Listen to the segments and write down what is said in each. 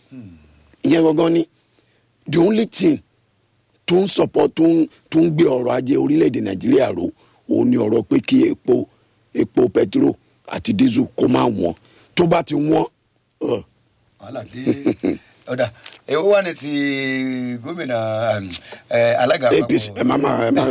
ìyẹn gangan ni the only thing tó ń support tó ń tó ń gbé ọrọ̀ ajé orílẹ̀-èdè nàìjíríà ró òun ni ọ̀rọ̀ pé kí epo epo petro àti diesel kó máa wọ́n tó bá ti wọ́n uh, wàhálà dé ọ̀dà èwo wà ní ti gómìnà um, eh, alága apc ẹ má má ẹ má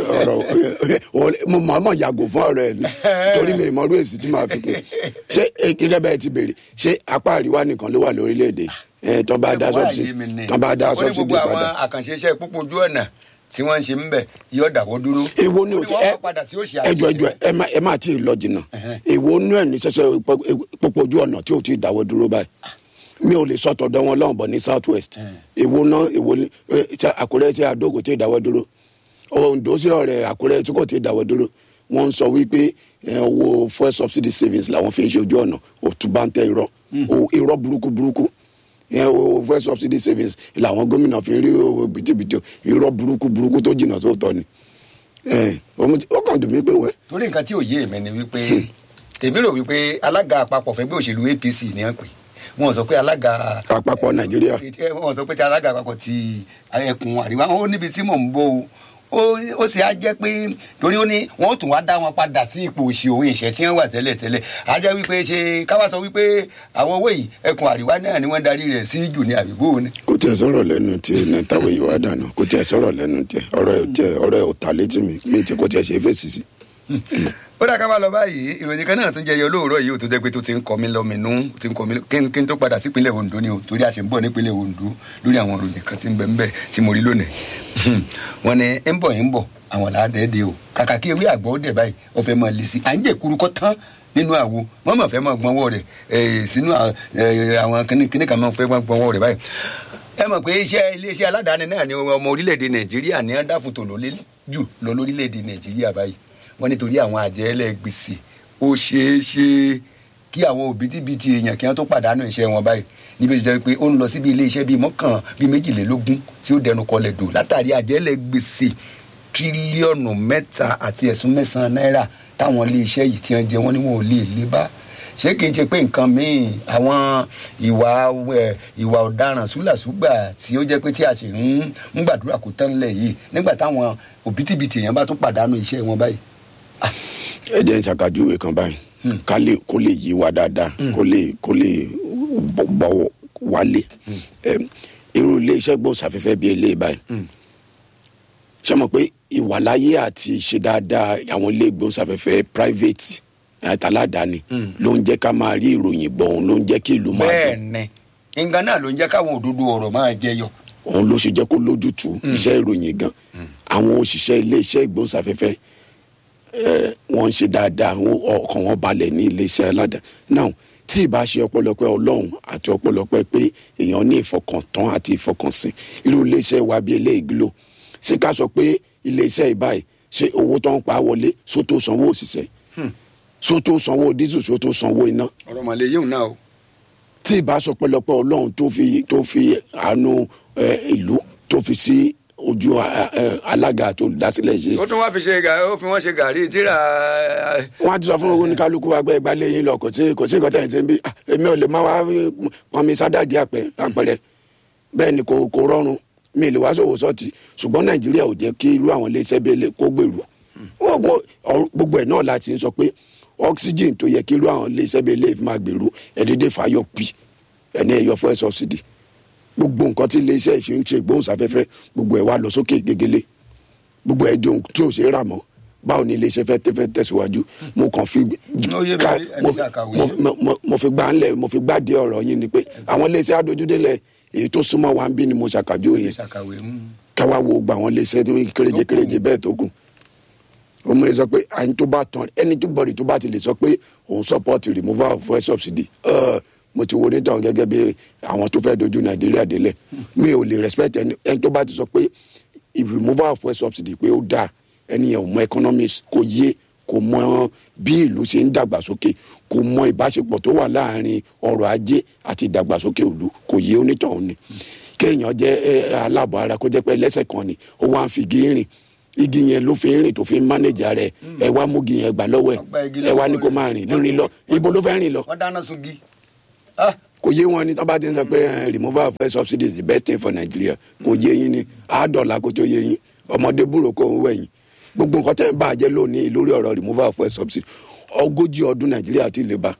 ọ̀rọ̀ mo mọ̀ mọ̀ yàgò fún ọ̀rọ̀ ẹ̀ ni torí mi ìmọ̀rú èsì tí màá fi kún ṣé eh, gẹ́gẹ́ bẹ́ẹ̀ ti béèrè ṣé apá àríwá nìkan ló wà lórílẹ̀‐èdè ẹ̀ tán bá dá sọ́ọ̀sì tán bá dá ó ní sọ́ọ̀sì gbogbo dé àwọn padà. àkànṣe iṣẹ́ pópó ojú ọ̀nà tí wọ́n ń ṣe ń bẹ̀ yóò dàwọ́ dúró. èwo ni o ti Ó ní ẹ wọ́n padà tí ó ṣe ẹjọ ẹjọ ẹ má ẹ má tí ì lọ jìnnà èwo nú ẹ ní sẹsẹ pópó ojú ọ̀nà tí ò tí ì dáwọ́ dúró báyìí mi ò lè sọ tọ̀dọ̀ wọn lọ́wọ́ bọ̀ ní south west èwo náà èwo ni ẹ, ṣe àkúrẹ́ tí àdó kò tí ì dáwọ́ dúró ondo sí ọ̀rẹ́ àkúrẹ́ tí kò tí ì dáwọ́ dúró wọ́n ń sọ wípé ẹ, owó fuel subsidy savings làwọn fi ń ṣe ojú ọ̀nà òtún bá ń tẹ irọ́ O- irọ́ burúkú burúkú ẹ, owó fuel subsidy savings làwọn gómìnà fi ń rí owó bìtìbìtì irọ́ burúkú burúkú tó jìnnà sóòótọ́ ni ẹ, ó kàn dùn mí pé wẹ́ torí nǹkan tí ò yé mi ni wípé tèmi rò wípé alága àpapọ̀ fẹ́gbẹ́ òṣèlú apc ni wọ́n pè wọ́n sọ pé alága àpapọ̀ nàìjíríà wọ́n sọ pé tí alága àpapọ̀ ti ẹkùn àríwá ó níbi tí mò ń bọ̀ o ó ó sì á jẹ́ pé torí ó ní wọ́n ó tún wá dá wọn padà sí ipò òṣì òun ìṣẹ́ tí wọ́n wà tẹ́lẹ̀ tẹ́lẹ̀ á jẹ́ wípé ṣe káwá sọ wípé àwọn owó yìí ẹkùn àríwá náà ni wọ́n darí rẹ̀ sí jù ní àbígbó ni. kò tiẹ̀ sọ̀rọ̀ lẹ́nu tí nẹ́tàwé yìí wá dànù kò tiẹ̀ sọ̀rọ̀ lẹ́nu tiẹ̀ ọ̀rọ̀ ẹ̀ tiẹ̀ ọ̀rọ̀ ẹ̀ ò ta létí mi mi tiẹ̀ kò tiẹ̀ ṣe é fèsì sí. ó dà ká máa lọ báyìí ìròyìn kan náà tún jẹyọ lóòrọ̀ yìí ó tó jẹ́ pé tó ti ń kọ mí lọ́mìnú ti ń kọ mí lọ- kí n kí n tó padà sípínlẹ̀ Ondo ni o torí a ṣe ń bọ̀ nípínlẹ̀ Ondo lórí àwọn ìròyìn kan tí ń bẹ ń bẹ tí mo rí lónìí wọ́n ní ń bọ̀ ń bọ̀ àwọn làádẹ́ẹ̀dẹ́ o kàkà kí ewé àgbọ̀ ó dẹ̀ báyìí ó fẹ́ máa lè sí à ń jẹ́ kurukọ́ tán nínú àwo wọ́n mọ̀ fẹ́ máa gbọ́nwọ́ rẹ̀ eh, sínú à- eh, àwọn kíní kan máa fẹ́ máa gbọ́nwọ́ rẹ̀ báyìí ẹ mọ̀ pé iṣẹ́ iléeṣẹ́ aládàáni náà ni ọmọ orílẹ̀-èdè nàìjíríà ní dáfòtò ló lé jù lọ lórílẹ̀-èdè nàìjíríà báyìí wọ́n nítorí àwọn àjẹ́lẹ̀ gbèsè ó ṣeé ṣe kí àwọn òbítíbitì èèyàn kí wọ́n tó pàdánù iṣẹ́ wọn báyìí níbi tó jẹ́ pé ó ń lọ síbi iléeṣẹ́ bíi mọ́kàn bíi méjìlélógún tí ó dẹnu kọlẹ̀ dò látàrí àjẹ́lẹ̀ gbèsè tírílíọ̀nù mẹ́ta àti ẹ̀sùn mẹ́sàn-án náírà táwọn iléeṣẹ́ yìí ti ń jẹ wọ́n ní wọn ò lè lé bá ṣé kìí ṣe pé nǹkan míì àwọn ìwà ẹ, ìwà ọ̀daràn súlàsúgbà tí ó jẹ́ pé tí a sì ń ń gbàdúrà kó tán lẹ̀ yìí nígbà táwọn òbítíbitì èèyàn bá tún pàdánù iṣẹ́ wọn báyìí. ẹ jẹ́ ń ṣàkàjúwe kan báyìí ká lè kó lè yí wa dáadáa kó lè kó lè bọ̀ bọ̀ wálé Em, irú iléeṣẹ́ gbòòsàfẹ́fẹ́ bíi eléyìí báyìí ṣé mọ̀ pé ìwàláyé àti ṣe dáadáa àwọn ilé ìgbóhùnsáfẹ́fẹ́ private àtàládàáni ló ń jẹ́ ká máa rí ìròyìn gbọ́ òun ló ń jẹ́ kí ìlú máa bẹ́ẹ̀ dùn ni nǹkan náà ló ń jẹ́ káwọn òdodo ọ̀rọ̀ máa jẹyọ. òun ló ṣe jẹ́ kó lójútùú iṣẹ́ ìròyìn gan àwọn òṣìṣẹ́ iléeṣẹ́ ìgbóhùnsáfẹ́fẹ́ eh, wọ́n ń ṣe dáadáa wọ́n- ọkàn wọn balẹ̀ ní iléeṣẹ́ aládàá now tí ìbá ṣe ọpẹ́lọpẹ́ Ọlọ́run àti ọpẹ́lọpẹ́ pé èèyàn ní ìfọkàntán àti ìfọkànsìn irú iléeṣẹ́ wa bíi eléyìí glo ṣé ká sọ pé iléeṣẹ́ ìbáyìí ṣé owó tó ń pa á wọlé sótó sanwó òṣìṣẹ́ sótó sanwó dísù sótó sanwó iná ọ̀rọ̀ mọ̀lẹ́ yìí náà o. tí ìbá sọ pẹ́lọpẹ́ Ọlọ́run tó fi tó fi àánú eh, ìlú tó fi sí ojú a- a- alága àti olùdásílẹ̀ ṣe ó tún wá fi ṣe gàrí ó fi wọ́n ṣe gàrí tíra wọn á ti sọ fún owó ní kálukú wa gbẹ ìgbàlẹ̀ yín lọ kò sí kò sí nǹkan tẹ̀ ẹ̀ ti ń bí Ah, èmi ò lè má wá pọn mi sádàdí àpẹ àpẹrẹ bẹ́ẹ̀ ni kò kò rọrùn mi ì lè wá sòwò sọ́ọ̀tì ṣùgbọ́n nàìjíríà ò jẹ́ kí irú àwọn iléeṣẹ́ bíi ilé kó gbèrú gbogbo ọ̀rọ̀- gbogbo ẹ̀ náà láti ń sọ pé oxygen tó yẹ kí irú àwọn iléeṣẹ́ bíi ilé máa gbèrú ẹ̀dídé fàyọ̀ pì ẹni ẹ̀yọ fún ẹ̀ sọ́ọ̀sìdì gbogbo nǹkan tí iléeṣẹ́ ìṣe ń ṣe ìgbóhùnsáfẹ́fẹ́ gbogbo ẹ̀ wá lọ sókè gegele gbogbo ẹ̀ dùn tí ò ṣe é rà mọ́ báwo ni iléeṣẹ́ fẹ́ tẹ́ fẹ́ tẹ̀síwájú mo kàn fi Ó yé mi, ká- ẹni mo- ṣàkàwé. mo- mo- mo- mo fi gbá ńlẹ̀ mo fi gbá dé ọ̀rọ̀ yín ni pé àwọn iléeṣẹ́ adójúdélẹ̀ èyí tó súnmọ́ wa ń bí ni mo ṣàkàjú yẹn ṣàkàwé káwá wo gba àwọn iléeṣẹ́ tó ń kéréje kéréje bẹ́ẹ̀ tó kù ọmọ yẹn sọ pé àyìn tó bá tán ẹni tó bọ̀rì tó bá ti lè sọ pé òun support removal of fuel subsidy ẹ mo ti wo onítàn gẹ́gẹ́ bí àwọn tó fẹ́ dojú nàìjíríà délẹ̀ mi ò lè respect ẹni ẹni tó bá ti sọ pé if removal of fuel subsidy pé ó dáa ẹni yẹn ò mọ economics kò yé kò mọ bí ìlú ṣe ń dàgbàsókè kò mọ ìbáṣepọ̀ tó wà láàrin ọrọ̀ ajé àti ìdàgbàsókè ìlú kò yé onítàn ni kéèyàn jẹ́ ẹ, aláàbọ̀ ara kó jẹ́ pé lẹ́sẹ̀ kan ni ó wá ń fi igi rìn igi yẹn ló fi ń rìn tó fi ń mánéjà rẹ̀ ẹ wá mú igi yẹn gbà lọ́wọ́ Wọ́n gba igi ẹ̀ ẹ wá lọ́wọ́ ní kó rẹ̀. máa rìn rìn lọ ibo ló fẹ́ rìn lọ wọ́n dáná sungi Ah, kò yé wọn ni tí wọn bá ti ń sọ pé eh, removal of fuel subsidy is the best thing for nigeria kò yé yín ni àádọ́là kó tó yé yín ọmọdé búrò kó ń wẹ̀yìn gbogbo nǹkan tẹ́ ń bàjẹ́ lónìí lórí ọ̀rọ̀ removal of fuel subsidy ogójì ọdún nàìjíríà ti lè bá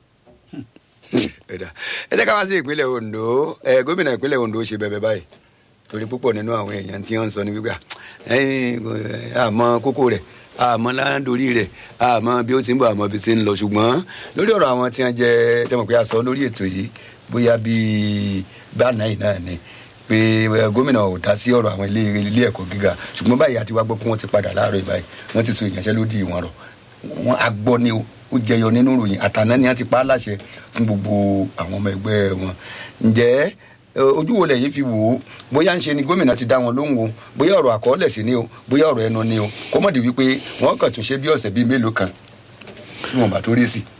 ẹ̀dá ẹ jẹ́ ká wá sí ìpínlẹ̀ Ondo ẹ gómìnà ìpínlẹ̀ Ondo ṣe bẹ̀bẹ̀ báyìí torí púpọ̀ nínú àwọn èèyàn tí wọ́n ń sọ ní wípé ẹ̀yìn àmọ́ kókó rẹ̀ àmọ́ láńdórí rẹ̀ àmọ́ bí ó ti ń bọ̀ àmọ́ bí ti ń lọ ṣùgbọ́n lórí ọ̀rọ̀ àwọn tí wọ́n jẹ́ tẹ́mọ̀ pé a sọ lórí ètò yìí bóyá bíi báàná yìí náà ni pé ẹ, gómìnà ò dá sí ọ̀rọ̀ àwọn ilé ilé ẹ̀kọ́ gíga ṣùgbọ́n báyìí àti wá gbọ́ pé wọ́n ti padà láàárọ̀ yìí báyìí wọ́n ti so ìyanṣẹ́lódì wọn rọ̀ wọn agbọ́ ni o ó jẹyọ nínú ìròyìn àtàná ni a ti pa á láṣẹ fún gbogbo àwọn ọmọ ẹgbẹ́ wọn ǹjẹ́ ẹ, ojú wo lẹ́yìn fi wò ó bóyá ń ṣe ni gómìnà ti dá wọn lóhùn o bóyá ọ̀rọ̀ àkọọ́lẹ̀ sí ni o bóyá ọ̀rọ̀ ẹnu ni o kó mọ̀ di wípé wọ́n kàn tún ṣe bí ọ̀sẹ̀ bíi mélòó kan tí wọ́n bá tó rí sí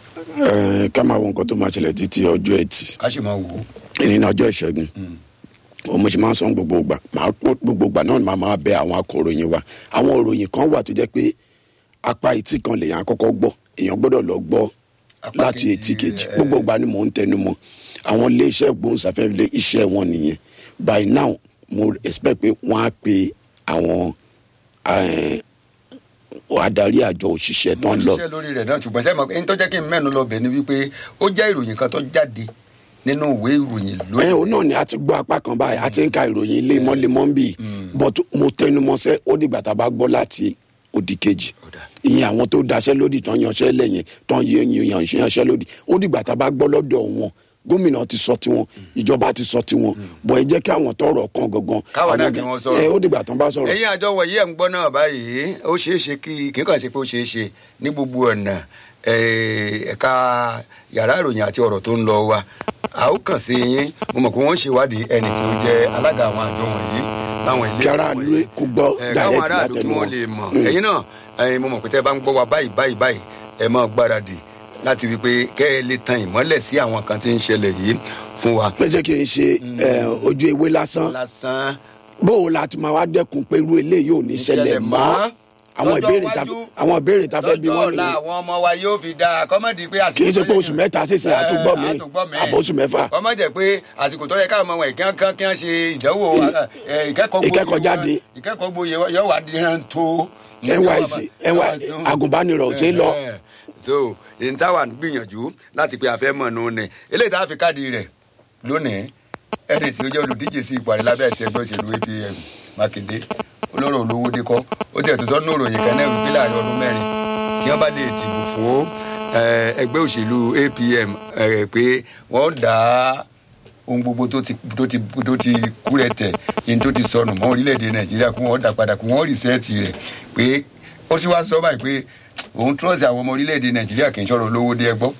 Eh, ká máa wo nǹkan tó máa ṣẹlẹ̀ títí ọjọ́ ẹtì ká sì máa wò ó. ìní ní ọjọ́ ìṣẹ́gun òun mo ṣe máa ń sọ gbogbo ìgbà máa pọ́n gbogbo ìgbà náà ni màá máa bẹ àwọn akọ̀ròyìn wa àwọn òròyìn kan wà tó jẹ́ pé apá etí kan lèèyàn àkọ́kọ́ gbọ́ èèyàn gbọ́dọ̀ lọ gbọ́ Apá láti kejì, etí kejì eh. gbogbo ìgbà ni mò ń tẹnu mọ́ àwọn iléeṣẹ́ gbóhùnsáfẹ́fẹ́ iṣẹ́ wọn nìyẹn by now mo expect pé wọ́n á pe àwọn eh, adarí àjọ òṣìṣẹ́ tó wọ́n ń lọ ṣiṣẹ́ lórí rẹ̀ náà ṣùgbọ́n sẹ́yìn mọ̀ ẹni tó jẹ́ kí n mẹ́nu lọ bẹ̀ ni wípé ó jẹ́ ìròyìn kan tó jáde nínú ìwé ìròyìn ẹ lónìí. òun náà ni a ti gbọ́ apá kan báyìí a ti ń ka ìròyìn lemọ́lemọ́ ń bì but mo tẹnu mọ́sẹ́ ó dìgbà tá a bá gbọ́ láti òdì kejì Ó dáa. ìyẹn àwọn tó daṣẹ́ lódì tán yanṣẹ́ lẹ́yìn tán yanṣẹ́ lódì ó dìgbà tá a bá gbọ́ lọ́dọ̀ wọn gómìnà ti sọ tiwọn ìjọba ti sọ tiwọn bọ̀ ẹ jẹ́ kí àwọn tọrọ kan gangan Káwọn náà àwọn kí gan- wọ́n sọ̀rọ̀. ẹ ó dìgbà tán bá sọ̀rọ̀ ẹ̀yin àjọ wọ̀nyí ẹ̀ ń gbọ́ náà báyìí ó ṣeé ṣe kí kí n kàn ṣe pé ó ṣeé ṣe ní gbogbo ọ̀nà eh, ẹ̀ka yàrá ìròyìn àti ọ̀rọ̀ tó ń lọ wa a ó kàn sí yín mo mọ̀ pé wọ́n ń ṣèwádìí ẹni tí ó jẹ́ alága àwọn àjọ wọ̀nyí láwọn ilé kí aráàlú kó gbọ́ Eh, káwọn direct aráàlú kí látẹnu wọ́n wọn. lè mọ̀ ẹ̀yin náà eh, mo mọ̀ pé tẹ́ ẹ bá ń gbọ́ wa báyìí báyìí báyìí ẹ máa gbáradì láti wí pé kẹ́ ẹ lè tan ìmọ́lẹ̀ sí àwọn kan tí ń ṣẹlẹ̀ yìí fún wa. pé jẹ́ kí n ṣe ẹ, ojú ewé lásán lásán bóun la ti máa wá dẹ́kun pé irú eléyìí ò ní ṣẹlẹ̀ mọ́ àwọn Lọ́jọ́ ìbéèrè ta iwájú, àwọn ìbéèrè ta fẹ́ bí lọ́jọ́ wọ́n ọ̀la nìyẹn àwọn ọmọ wa yóò fi dáa kọ́mọ̀dì pé àsìkò kì í ṣe pé tó yẹ oṣù mẹ́ta sísè àtúgbọ́ mi àbọ̀ oṣù mẹ́fà kọ́mọ̀ jẹ́ pé àsìkò tó yẹ káwọn ọmọ wọn ìkẹ́kọ̀ọ́ kí wọ́n ṣe ìdánwò eh, ìkẹ́kọ̀ọ́ gboyè ìkẹ́kọ̀ọ́ wọn- jáde. ìkẹ́kọ̀ọ́ gboyè wọn yóò wá díran tó. NYSC NY agùnbánirọ̀ ò ṣe é lọ Eh, so èyí táwa ń gbìyànjú láti pé a fẹ́ mọ̀ nù ní eléyìí tá a fi káàdì rẹ̀ lónìí ẹni tí ó jẹ́ olùdíje sí ipò àrẹ lábẹ́ àti ẹgbẹ́ òṣèlú apm mákindé olóró olówó dékọ́ ó tiẹ̀ tó sọ́nù òròyìn kan náà wípé láàrin ọdún mẹ́rin tí wọ́n bá lè dìbò fún eh, ẹgbẹ́ òṣèlú apm eh, pé wọ́n dá ohun gbogbo tó ti tó ti tó ti kúrẹ̀ tẹ̀ yín tó ti sọnù mọ́ orílẹ̀-èdè nàìjíríà kí wọ́n dà padà kí wọ́n rìsẹ́ẹ̀tì rẹ̀ pé ó sì wá sọ báyìí pé òun trọ́ọ̀sì àwọn ọmọ orílẹ̀-èdè nàìjíríà kì í sọ̀rọ̀ olówó dé ẹgbọ́.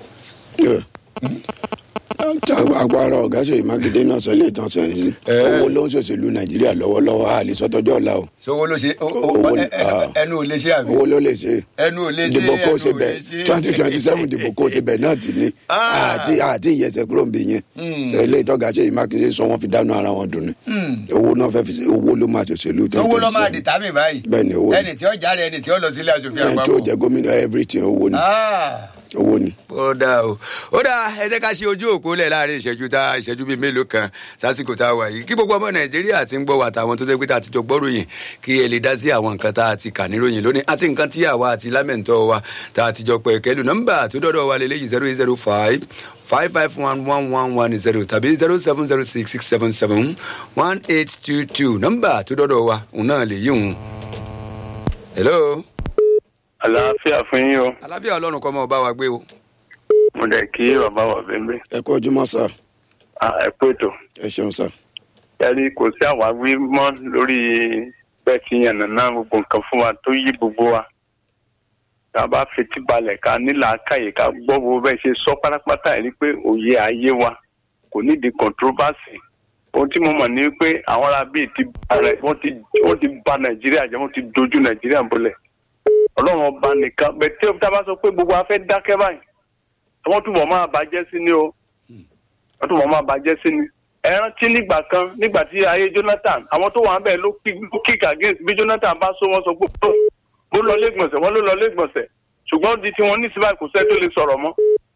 agbára ọ̀gá ṣèyí mákindé náà sọ ilé ìtàn sẹ́yìn sí Eh. owó ló ń ṣòṣèlú nàìjíríà lọ́wọ́lọ́wọ́ a lè sọ tọ́jọ́ ọ̀la o sowó ló ṣe ó- ó- Owó ẹ- ni- ẹ- ah. ẹnu ò lè ṣe àbí owó ló lè ṣe ẹnu ò lè ṣe dìbò kó ẹnu ṣe ò bẹ́ẹ̀ lè ṣe. twenty twenty seven dìbò kó ṣe bẹ́ẹ̀ náà ti ní Ah. àti àti ìyẹsẹ̀ kúrò ń bẹ yẹn Hmm. sọ ilé ìtọ́gà ṣèyí mákindé sọ wọ́n fi dáná ara wọn dùn ní owó náà fẹ́ fi ṣe- owó ló máa ṣòṣèlú owó ló máa dìtàmì báyìí Bẹ́ẹ̀ ni, owó ni. ẹni tí ó jáde ẹni tí ó lọ sílé aṣòfin ẹni tó àpapọ̀. jẹ gómìnà everything owó ni Ah owó ni. ó dáa o ó dáa ẹ jẹ́ ká ṣe ojú òpó lẹ̀ láàrin ìṣẹ́jú tá ìṣẹ́jú bíi mélòó kan sásìkò tá a wà yìí kí gbogbo ọmọ nàìjíríà ti ń gbọ́ wà táwọn tó jẹ́ pé tá a ti jọ gbọ́ ròyìn kí ẹ lè dá sí àwọn nǹkan tá a ti kà ní ròyìn lónìí àti nǹkan tí àwa àti lámẹ̀ntọ́ wa tá a ti jọ pẹ̀ kẹ́lù nọ́mbà tó dọ́dọ̀ wa lélẹ́yìí zero eight zero five five five one one one one zero tàbí zero seven zero six six seven seven one eight two two nọ́mbà tó dọ́dọ̀ wa òun náà lè yí òun. hello àlàáfíà fún yín o alábíà ọlọ́run kọ́ mọ́ ọ bá wa gbé o. mo dẹ̀ kí bàbá wà bẹ́ẹ̀ ẹ kú ojúmọ́ sá ẹ pé tó ẹ ṣeun sá. yẹri kò sí àwáwí mọ́ lórí bẹ́ẹ̀ tí yànnà náà gbogbo nǹkan fún wa tó yí gbogbo wa tá a bá fetí balẹ̀ ká nílà káyè ká gbọ́ bó bẹ́ẹ̀ ṣe sọ pátápátá ẹ̀ rí pé òye ayé wa kò nídìí controversy ohun tí mo mọ̀ ní pé àwọn ará bíi ti ba rẹ̀ wọ́n ti wọ́n ti ba nàìjíríà jẹ́ wọ́n ti dojú nàìjíríà bolẹ̀ ọlọ́run ọba nìkan bẹ́ẹ̀ tí tá a bá sọ pé gbogbo wa fẹ́ dákẹ́ báyìí àwọn túbọ̀ máa bàjẹ́ sí ni o wọ́n túbọ̀ máa bàjẹ́ sí ni ẹ rántí nígbà kan nígbà tí ayé Jonathan àwọn tó wà ń bẹ̀ ló kick against bí Jonathan bá sọ wọ́n sọ pé ó ó lọ lẹ́gbọ̀nsẹ̀ wọ́n ló lọ lẹ́gbọ̀nsẹ̀ ṣùgbọ́n di tí wọ́n ní síbáà kò sẹ́ tó lè sọ̀rọ̀ mọ́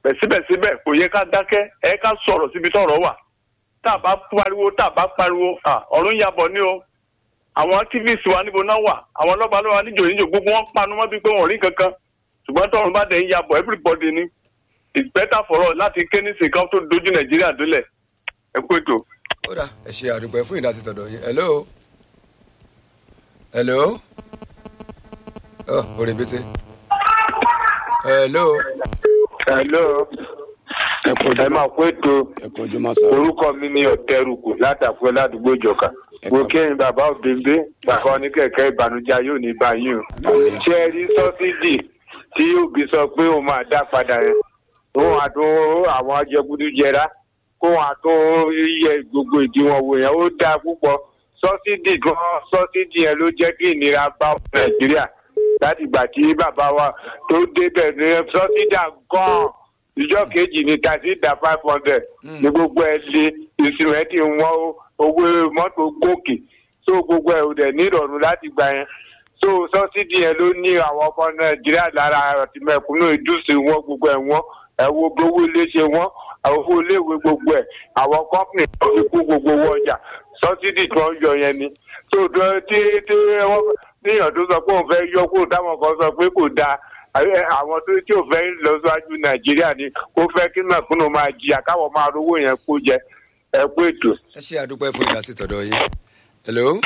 bẹ̀ síbẹ̀síbẹ̀ kò yẹ ká dákẹ́ ẹ ká sọ̀rọ̀ síbi tọ̀rọ̀ wà tá a bá pariwo tá a bá pariwo à, ọ̀run yabọ̀ ni o àwọn activist wa níbo náà wà àwọn ọlọ́ba lọ́wọ́ níjò níjò gbogbo wọn panu mọ́ bíi pé wọn ò rí kankan ṣùgbọ́n tọ̀run bá dẹ̀ ń yabọ̀ everybody ni it's better for us láti ké ní sèkán tó dojú nàìjíríà dólẹ̀ ẹ kú ètò. ó dà ẹ ṣe àdúpẹ́ fún ìdásí tọ̀dọ̀ yín hello hello ọ orí bété hello hello ẹ kú ẹ ojúmọ́ máa kó ètò ẹ kú ojúmọ́ sá orúkọ mi ní ọ̀tẹ́rùkù látàkùn ládùúgbò ìjọka Ẹ mo káàbọ̀. kéyìn bàbá òbíńbé bàbá oníkẹ̀kẹ́ ìbànújẹ́ yóò ní báyìí o Àmín. ṣé ẹ rí sọ́sídì tí òbí sọ pé òun máa dá padà yẹn òun àtún àwọn ajẹgúdújẹrá kó wọn àtún yẹ gbogbo ìdíwọ̀n wò yẹn ó dáa púpọ̀ sọ́sídì gan sọ́sídì yẹn ló jẹ́ kí ìnira bá nàìjíríà láti ìgbà tí bàbá wa tó débẹ̀ ní sọ́sídà gan ìjọ kejì ní tàṣídà five hundred ní gbogbo ẹ lé ìsìnrẹ́tì wọn owó mọ́tò gòkè so gbogbo ẹ ò dẹ̀ ní ìrọ̀rùn láti gbà yẹn so sọ́sídì yẹn ló ní àwọn ọmọ nàìjíríà lára àti mẹ̀kúnnù ìdúsí wọn gbogbo ẹ̀ wọn ẹ̀ wo gbowó ilé ṣe wọn àwọn owó iléèwé gbogbo ẹ̀ àwọn kọ́pìnì tó fi kú gbogbo owó ọjà sọ́sídì tí wọ́n yọ yẹn ni so tó- tí tí wọ́n níyàn tó sọ pé òun fẹ́ yọ kó táwọn kan sọ pé kò dáa Àyẹ- àwọn tó tí ò fẹ́ lọ síwájú nàìjíríà ni kó fẹ́ kí mẹ̀kúnnù máa jìyà káwọn máa rówó yẹn kó jẹ ẹ kú ètò. ẹ ṣe àdúpẹ́ fún ìdásí tọ̀dọ̀ yín hello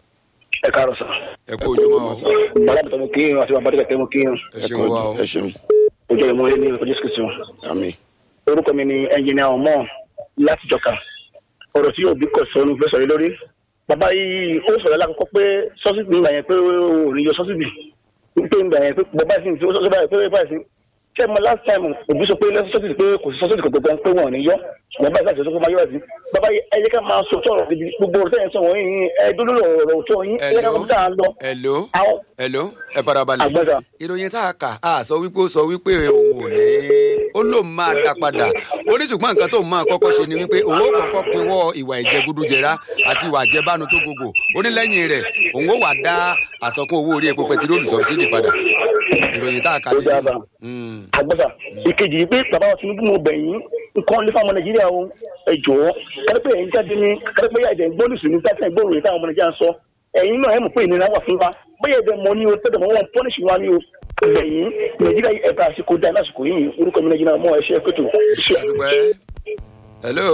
ẹ káàárọ̀ sọ. ẹ kú ojúmọ́ o bàbá mi tọ́ mo kí yín àti bàbá dẹ́gbẹ̀ẹ́ mo kí yín. ẹ ẹ ṣeun kú wa o ẹ ṣeun ojú ìmọ̀ ilé ní ọjọ́ kristu. àmì orúkọ mi ni ẹnjìnìà ọmọ láti jọka ọ̀rọ̀ tí òbí kọ̀ sọ ní fẹ́ sọ̀rọ̀ lórí. bàbá yìí ó sọ̀rọ̀ lákòókò pé sọ́sìbì nígbà yẹn pé ò ní yọ sọ́sìbì pé nígbà yẹn pé bàbá yìí ti sọ́sìbì báyìí pé báyìí sí. ṣé mo last time òbí sọ pé sọ́sìbì pé kò sí sọ́sìbì kankan pé wọn ò ní yọ bàbá yìí láti sọ pé máa yọ àti bàbá yìí ẹ jẹ́ ká máa sọ tọ̀rọ̀ gidi gbogbo ọ̀rọ̀ tẹ̀yìn sọ̀rọ̀ yìí ẹ dúró lọ́rọ̀ tó yín ẹ jẹ́ ká hello máa dáa lọ. hello àwọn hello ẹ farabalẹ̀ àgbẹ̀dà ìròyìn tá a kà á sọ wípé ó sọ wípé òun ò ní ó lóun máa dá padà ó ní ṣùgbọ́n nǹkan tóun máa kọ́kọ́ ṣe ni wípé òun ó kọ́kọ́ pinwọ́ ìwà ìjẹgúdújẹrá àti ìwà àjẹbánu tó gbogbo ó ní lẹ́yìn rẹ̀ òun ó wà dá àsọkún owó orí epo pẹtiróòlù sọ̀bísídì padà ìròyìn tá a kà Ó dáa bá. Mm. agbẹ́sà ìkejì yìí pé bàbá wa tinubu mo bẹ̀ yín nǹkan lé fáwọn nàìjíríà o ẹ jọ̀ọ́ kárípẹ́ ẹ̀yin jáde ní kárípẹ́ yà ẹ̀dẹ̀ gbólùsù ní sáfẹ́ ìgbóhùn yìí táwọn ọmọ nàìjíríà ń sọ ẹ̀yin náà ẹ̀ mọ̀ pé ìnira wà fún wa bóyá ẹ̀dẹ̀ mọ ní o tẹ́tẹ̀ mọ́ wọn pọ́nìṣì wa ní o bẹ̀yìn nàìjíríà yìí ẹ̀ka àsìkò dá lásìkò yìí orúkọ mi nàìjíríà mọ́ ẹ̀ṣẹ́ kòtò. ẹ ṣe àdúpẹ́ hello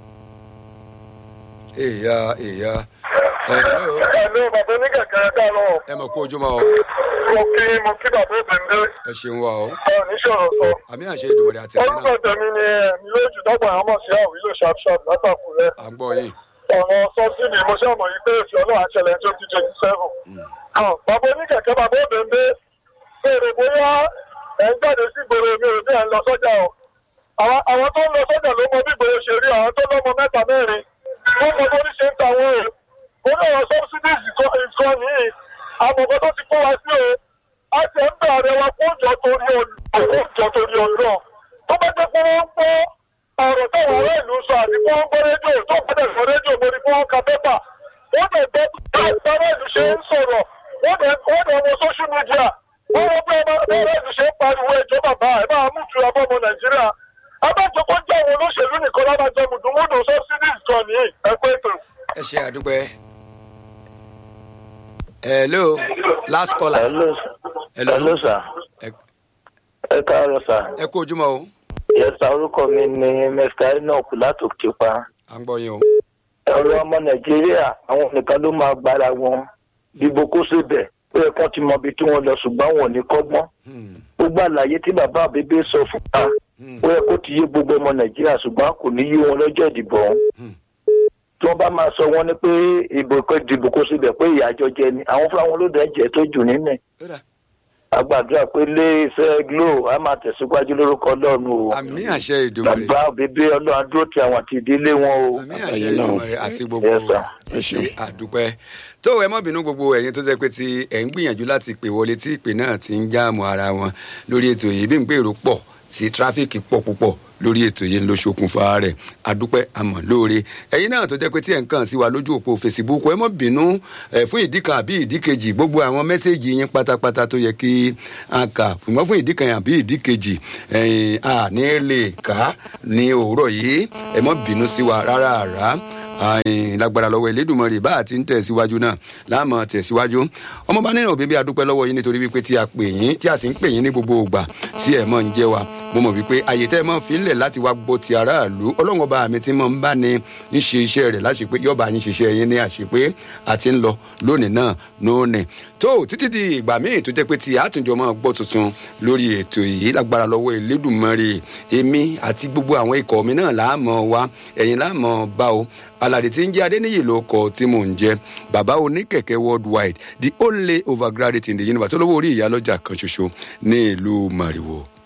èèyà èèyà hello ẹ̀lú bàbá oníkẹ̀kẹ́ káàárọ̀ ẹ mọ̀ kó ojúmọ́ o mo kí mo kí bàbá òbẹ̀ǹdé ẹ ṣeun wa o oníṣòro sọ. àmì àṣẹ ìdòwòrè àti ẹ̀mí orúkọ náà tèmi ni ẹ̀mí lójú dọ́gba àwọn ọmọ sí àwílò ṣàpṣàp látàkùrẹ́. à ń gbọ́ yín ọ̀rọ̀ sọ́sídì mo ṣàmọ̀ yìí pé èsì ọlọ́run àṣẹlẹ̀ twenty twenty seven. bàbá oníkẹ̀kẹ́ bàbá òbẹ̀ǹdé béèrè bóyá ẹ̀ ń jáde sí ìgboro mi ò bí ẹ̀ ń lọ sọ́jà o. àwọn àwọn tó ń lọ sọ́jà ló mọ bí ìgboro ṣe rí àwọn tó lọ́mọ mẹ́ta mẹ́rin wọ́n mọ bó ní ṣe ń ta àwọn èrò. ó ní ọ̀rọ̀ subsidies ìkọ́ nìyí àmọ̀kọ́ tó ti kó wa sí o. a ti ń bẹ̀ ààrẹ wa kó jọ torí ọ̀dọ́ kó jọ torí ọ̀dọ́. tó bá jẹ́ pé wọ́n ń gbọ́ ọ̀rọ̀ táwọn ará ìlú sọ àti kí wọ́n gbọ́ rédíò tó bá dẹ̀ sọ rédíò mo ní kí wọ́n ka pépà. wọ́n dẹ̀ gbọ́ bí àwọn ará ìlú ṣe ń sọ̀rọ̀ wọ́n dẹ̀ wọ́n dẹ̀ wọ social media. wọ́n wọ́n bí ọmọ ará ìlú ṣe ń pariwo ẹjọ́ bàbá ẹ̀ máa mú ìtura bọ́ ọmọ nàìjíríà. abájọ kó jẹ́ àwọn olóṣèlú nìkan lábàjọ mùdùmùdù subsidies kan nìyí ẹ̀kọ́ ètò. ẹ ṣe àdúpẹ́ hello last caller hello hello hello sir ẹ ẹ káàárọ̀ sir ẹ kú ojúmọ́ o yẹsà orúkọ mi ni mr enoch látòkè pa à ń gbọ́ yín o ọ̀rọ̀ ọmọ nàìjíríà àwọn nìkan ló máa gbára wọn dìbò kó síbẹ̀ ó yẹ kán ti mọ ibi tí wọ́n lọ ṣùgbọ́n wọn ò ní kọ́gbọ́n Hmm, gbogbo àlàyé tí bàbá àbíbí sọ fún wa hmm, ó yẹ kó ti yé gbogbo ọmọ nàìjíríà ṣùgbọ́n kò ní yé wọn lọ́jọ́ ìdìbò ọ̀hún hmm. tí wọ́n bá máa sọ wọ́n ní pé ìbò kó dìbò kó síbẹ̀ pé ìyàjọ jẹ ni àwọn fúnra wọn ló dẹ̀ jẹ́ tó jù nínú ẹ̀ Ó dà. àgbàdúrà pé ilé iṣẹ́ glo á máa tẹ̀síwájú lórúkọ ọlọ́run o àmì àṣẹ ìdòwòrè bàbá bíbí ọlọ́run adúró ti àwọn àti ìdílé wọn o. àmì àṣẹ Àtàyè náà. ìdòwòrè àti gbogbo Yes, sir. ẹ ṣeun ṣe àdúpẹ́ tó ẹ má bínú gbogbo ẹ̀yin tó jẹ́ pé tí ẹ̀ ń gbìyànjú láti pè wọlé tí ìpè náà ti ń jáàmù ara wọn lórí ètò yìí bí n pé èrò pọ̀ tí tráfíkì pọ̀ púpọ̀ lórí ètò yìí ló ṣokùnfà rẹ̀ adúpẹ́ àmọ́ lóore ẹ̀yin náà tó jẹ́ pé tí ẹ̀ ń kàn sí wa lójú òpó facebook ẹ mọ́ bínú ẹ̀ fún ìdí kan àbí ìdí kejì gbogbo àwọn mẹ́sẹ̀gì yín pátápátá tó yẹ kí a kà ṣùgbọ́n fún ìdí kan àbí ìdí kejì ẹ̀yin a ní lè kà ní òwúrọ̀ yìí ẹ mọ́ bínú sí wa rárá rárá ayin lágbára lọ́wọ́ elédùnmọ̀rì bá a ti ń tẹ̀síwájú náà láàmú tẹ̀síwájú ọmọọba nínú òbí bí a dúpẹ́ lọ́wọ́ yín nítorí wípé tí a pè yín tí a sì ń pè yín ní gbogbo ògbà tí ẹ̀ mọ̀ ń jẹ́ wa mo mọ̀ wípé àyè tẹ́ ẹ mọ̀ fi ń lẹ̀ láti wá gbọ́ ti aráàlú ọlọ́run ọba mi ti mọ̀ ń bá ní ń ṣe iṣẹ́ rẹ̀ láṣepé yọba yín ṣiṣẹ́ yín ní àṣepé àti ń lọ lónìí náà lónìí tó títí di ìgbà míì tó jẹ́ pé tí àtúnjọ máa gbọ́ tuntun lórí ètò yìí lágbára lọ́wọ́ elédùnmọ̀rì èmi àti gbogbo àwọn ikọ̀ mi náà láàmú wa ẹ̀yin láàmú bá o alade tí ń jẹ́ adéníyì ló kọ tí mò ń jẹ́ bàbá oníkẹ̀kẹ́ worldwide the only overgraduate in the universe olówó orí ìyálọ́jà kan ṣoṣo ní ìlú mariwo